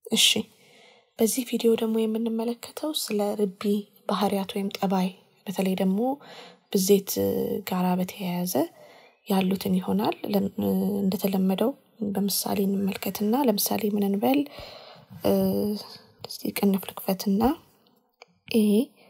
እሺ በዚህ ቪዲዮ ደግሞ የምንመለከተው ስለ ርቢ ባህሪያት ወይም ጠባይ በተለይ ደግሞ ብዜት ጋራ በተያያዘ ያሉትን ይሆናል። እንደተለመደው በምሳሌ እንመልከትና ለምሳሌ ምን እንበል እስቲ ቅንፍ ልክፈትና ኤ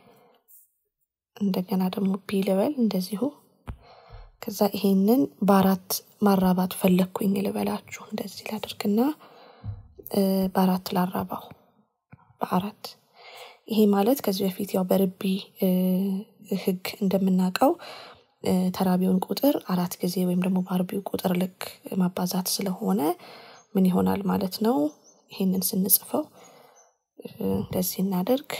እንደገና ደግሞ ቢ ልበል እንደዚሁ ከዛ ይሄንን በአራት ማራባት ፈለግኩኝ ልበላችሁ እንደዚህ ላድርግና በአራት ላራባው በአራት ይሄ ማለት ከዚህ በፊት ያው በርቢ ህግ እንደምናውቀው ተራቢውን ቁጥር አራት ጊዜ ወይም ደግሞ በአርቢው ቁጥር ልክ ማባዛት ስለሆነ ምን ይሆናል ማለት ነው። ይሄንን ስንጽፈው እንደዚህ እናደርግ።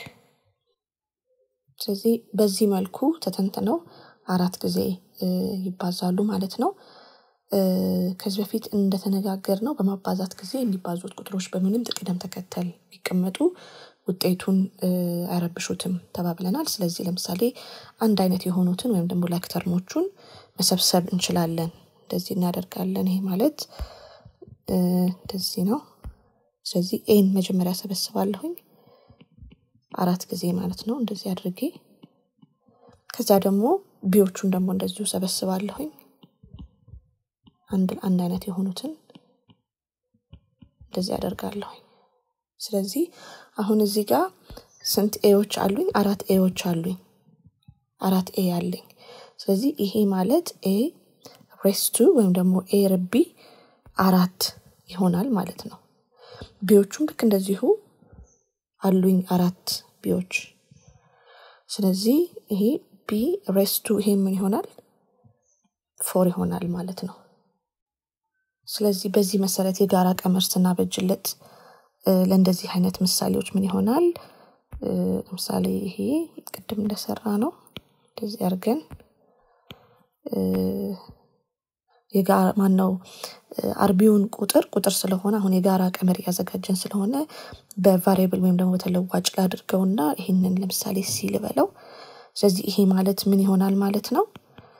ስለዚህ በዚህ መልኩ ተተንትነው አራት ጊዜ ይባዛሉ ማለት ነው። ከዚህ በፊት እንደተነጋገር ነው በማባዛት ጊዜ የሚባዙት ቁጥሮች በምንም ቅደም ተከተል ቢቀመጡ ውጤቱን አይረብሹትም ተባብለናል። ስለዚህ ለምሳሌ አንድ አይነት የሆኑትን ወይም ደግሞ ላክተርሞቹን መሰብሰብ እንችላለን። እንደዚህ እናደርጋለን። ይሄ ማለት እንደዚህ ነው። ስለዚህ ኤን መጀመሪያ ሰበስባለሁኝ አራት ጊዜ ማለት ነው። እንደዚህ አድርጌ ከዛ ደግሞ ቢዎቹን ደግሞ እንደዚሁ ሰበስባለሁኝ አንድ አንድ አይነት የሆኑትን እንደዚህ አደርጋለሁኝ። ስለዚህ አሁን እዚህ ጋር ስንት ኤዎች አሉኝ? አራት ኤዎች አሉኝ። አራት ኤ አለኝ። ስለዚህ ይሄ ማለት ኤ ሬስቱ ወይም ደግሞ ኤ ርቢ አራት ይሆናል ማለት ነው። ቢዎቹም ልክ እንደዚሁ አሉኝ አራት ቢዎች። ስለዚህ ይሄ ቢ ሬስቱ ይሄ ምን ይሆናል? ፎር ይሆናል ማለት ነው። ስለዚህ በዚህ መሰረት የጋራ ቀመር ስናበጅለት ለእንደዚህ አይነት ምሳሌዎች ምን ይሆናል? ለምሳሌ ይሄ ቅድም እንደሰራ ነው። እንደዚህ አድርገን የጋራ ማን ነው አርቢውን ቁጥር ቁጥር ስለሆነ አሁን የጋራ ቀመር እያዘጋጀን ስለሆነ በቫሪያብል ወይም ደግሞ በተለዋጭ ላድርገውና ይህንን ለምሳሌ ሲ ልበለው። ስለዚህ ይሄ ማለት ምን ይሆናል ማለት ነው?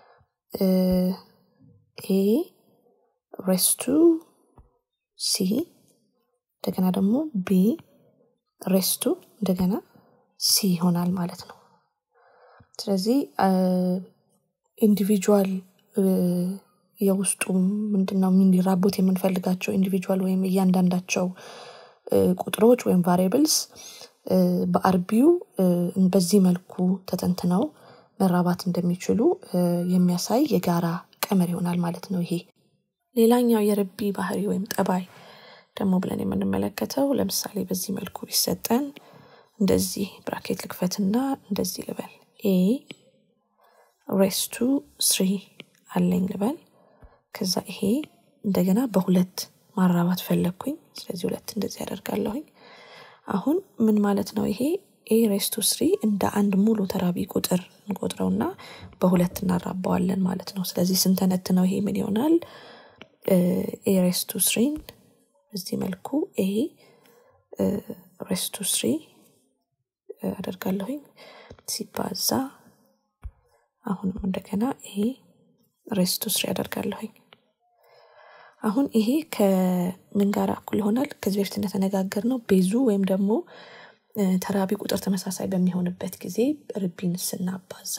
ኤ ሬስቱ ሲ እንደገና ደግሞ ቢ ሬስቱ እንደገና ሲ ይሆናል ማለት ነው። ስለዚህ ኢንዲቪጁዋል የውስጡ ምንድነው እንዲራቡት የምንፈልጋቸው ኢንዲቪጁዋል ወይም እያንዳንዳቸው ቁጥሮች ወይም ቫሪያብልስ በአርቢው በዚህ መልኩ ተተንትነው መራባት እንደሚችሉ የሚያሳይ የጋራ ቀመር ይሆናል ማለት ነው። ይሄ ሌላኛው የርቢ ባህሪ ወይም ጠባይ ደግሞ ብለን የምንመለከተው ለምሳሌ በዚህ መልኩ ቢሰጠን እንደዚህ ብራኬት ልክፈትና እንደዚህ ልበል ኤ ሬስቱ ስሪ አለኝ ልበል። ከዛ ይሄ እንደገና በሁለት ማራባት ፈለግኩኝ። ስለዚህ ሁለት እንደዚህ ያደርጋለሁኝ። አሁን ምን ማለት ነው ይሄ ኤ ሬስቱ ስሪ እንደ አንድ ሙሉ ተራቢ ቁጥር እንቆጥረውና በሁለት እናራባዋለን ማለት ነው። ስለዚህ ስንተነት ነው ይሄ ምን ይሆናል? ኤ ሬስቱ ስሪን በዚህ መልኩ ኤ ሬስቱ ስሪ አደርጋለሁኝ ሲባዛ አሁንም እንደገና ይሄ ሬስቱ ስሪ አደርጋለሁኝ። አሁን ይሄ ከምን ጋር እኩል ይሆናል? ከዚህ በፊት እንደተነጋገር ነው ቤዙ ወይም ደግሞ ተራቢ ቁጥር ተመሳሳይ በሚሆንበት ጊዜ ርቢን ስናባዛ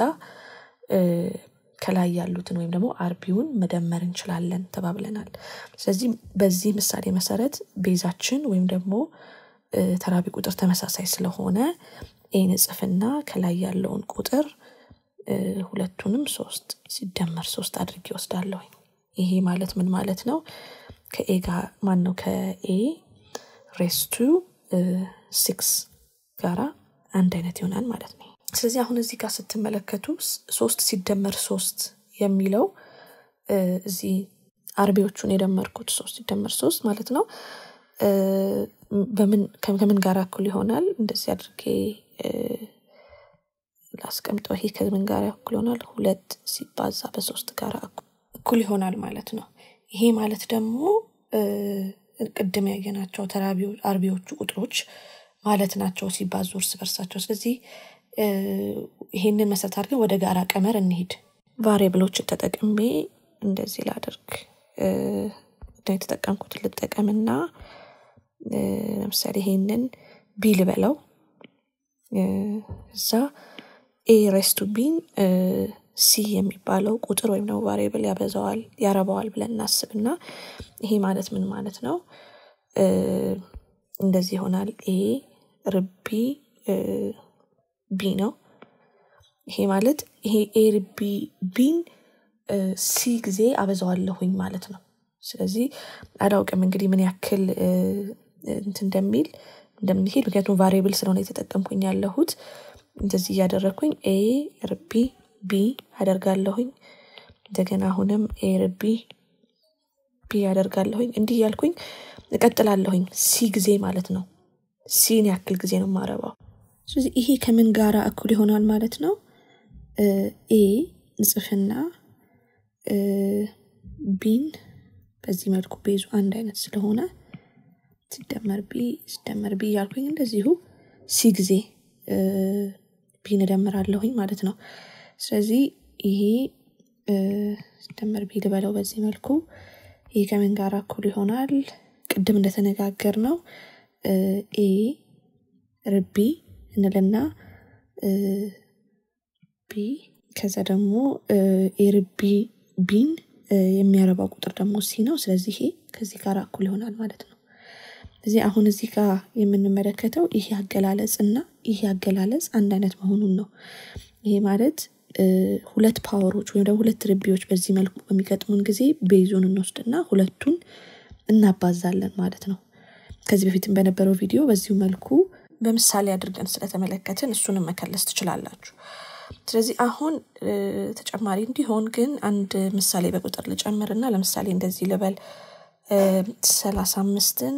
ከላይ ያሉትን ወይም ደግሞ አርቢውን መደመር እንችላለን ተባብለናል። ስለዚህ በዚህ ምሳሌ መሰረት ቤዛችን ወይም ደግሞ ተራቢ ቁጥር ተመሳሳይ ስለሆነ ኤን እጽፍና ከላይ ያለውን ቁጥር ሁለቱንም ሶስት ሲደመር ሶስት አድርጌ ወስዳለሁ። ይሄ ማለት ምን ማለት ነው? ከኤ ጋር ማን ነው ከኤ ሬስቱ ሲክስ ጋራ አንድ አይነት ይሆናል ማለት ነው። ስለዚህ አሁን እዚህ ጋር ስትመለከቱ ሶስት ሲደመር ሶስት የሚለው እዚህ አርቢዎቹን የደመርኩት ሶስት ሲደመር ሶስት ማለት ነው። በምን ከምን ጋር እኩል ይሆናል? እንደዚህ አድርጌ ላስቀምጠው። ይሄ ከምን ጋር እኩል ይሆናል? ሁለት ሲባዛ በሶስት ጋር እኩል ይሆናል ማለት ነው። ይሄ ማለት ደግሞ ቅድም ያየናቸው ተራቢ አርቢዎቹ ቁጥሮች ማለት ናቸው ሲባዙ እርስ በርሳቸው። ስለዚህ ይሄንን መሰረት አድርገን ወደ ጋራ ቀመር እንሂድ። ቫሪየብሎችን ተጠቅሜ እንደዚህ ላደርግ የተጠቀምኩትን ልጠቀምና ለምሳሌ ይሄንን ቢ ልበለው እዛ ኤ ሬስቱ ቢን ሲ የሚባለው ቁጥር ወይም ደግሞ ቫሪብል ያበዛዋል ያረባዋል ብለን እናስብና ይሄ ማለት ምን ማለት ነው? እንደዚህ ይሆናል። ኤ ርቢ ቢ ነው። ይሄ ማለት ይሄ ኤ ርቢ ቢን ሲ ጊዜ አበዛዋለሁኝ ማለት ነው። ስለዚህ አላውቅም እንግዲህ ምን ያክል እንትን እንደሚል እንደምንሄድ ምክንያቱም ቫሪብል ስለሆነ የተጠቀምኩኝ ያለሁት እንደዚህ እያደረግኩኝ ኤ ርቢ ቢ አደርጋለሁኝ። እንደገና አሁንም ኤ ርቢ ቢ አደርጋለሁኝ። እንዲህ እያልኩኝ እቀጥላለሁኝ ሲ ጊዜ ማለት ነው። ሲን ያክል ጊዜ ነው የማረባው። ስለዚህ ይሄ ከምን ጋራ እኩል ይሆናል ማለት ነው? ኤ እንጽፍና ቢን በዚህ መልኩ ቤዙ አንድ አይነት ስለሆነ ሲደመር ቢ ሲደመር ቢ እያልኩኝ እንደዚሁ ሲ ጊዜ ቢን እደምራለሁኝ ማለት ነው። ስለዚህ ይሄ ሲደመር ቢ ልበለው በዚህ መልኩ ይሄ ከምን ጋር እኩል ይሆናል? ቅድም እንደተነጋገር ነው ኤ ርቢ እንልና ቢ ከዛ ደግሞ ኤ ርቢ ቢን የሚያረባው ቁጥር ደግሞ ሲ ነው። ስለዚህ ይሄ ከዚህ ጋር እኩል ይሆናል ማለት ነው። እዚህ አሁን እዚህ ጋር የምንመለከተው ይሄ አገላለጽ እና ይሄ አገላለጽ አንድ አይነት መሆኑን ነው። ይሄ ማለት ሁለት ፓወሮች ወይም ደግሞ ሁለት ርቢዎች በዚህ መልኩ በሚገጥሙን ጊዜ ቤዙን እንወስድና ሁለቱን እናባዛለን ማለት ነው። ከዚህ በፊትም በነበረው ቪዲዮ በዚሁ መልኩ በምሳሌ አድርገን ስለተመለከትን እሱንም መከለስ ትችላላችሁ። ስለዚህ አሁን ተጨማሪ እንዲሆን ግን አንድ ምሳሌ በቁጥር ልጨምርና ለምሳሌ እንደዚህ ልበል ሰላሳ አምስትን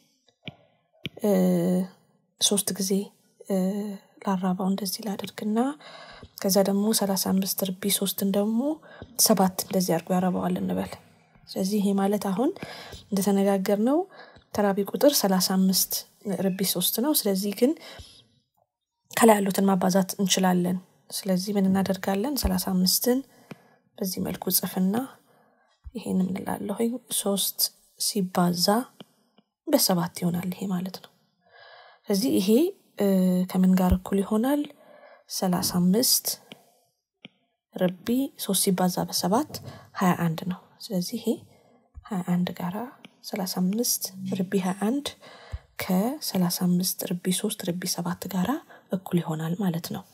ሶስት ጊዜ ላራባው እንደዚህ ላድርግና ከዛ ደግሞ ሰላሳ አምስት ርቢ ሶስትን ደግሞ ሰባት እንደዚህ አድርጎ ያረባዋል እንበል። ስለዚህ ይሄ ማለት አሁን እንደተነጋገር ነው ተራቢ ቁጥር ሰላሳ አምስት ርቢ ሶስት ነው። ስለዚህ ግን ከላይ ያሉትን ማባዛት እንችላለን። ስለዚህ ምን እናደርጋለን? ሰላሳ አምስትን በዚህ መልኩ ጽፍና ይሄን ምንላለሁኝ ሶስት ሲባዛ በሰባት ይሆናል ይሄ ማለት ነው። ስለዚህ ይሄ ከምን ጋር እኩል ይሆናል? ሰላሳ አምስት ርቢ ሶስት ሲባዛ በሰባት ሀያ አንድ ነው። ስለዚህ ይሄ ሀያ አንድ ጋራ ሰላሳ አምስት ርቢ ሀያ አንድ ከሰላሳ አምስት ርቢ ሶስት ርቢ ሰባት ጋራ እኩል ይሆናል ማለት ነው።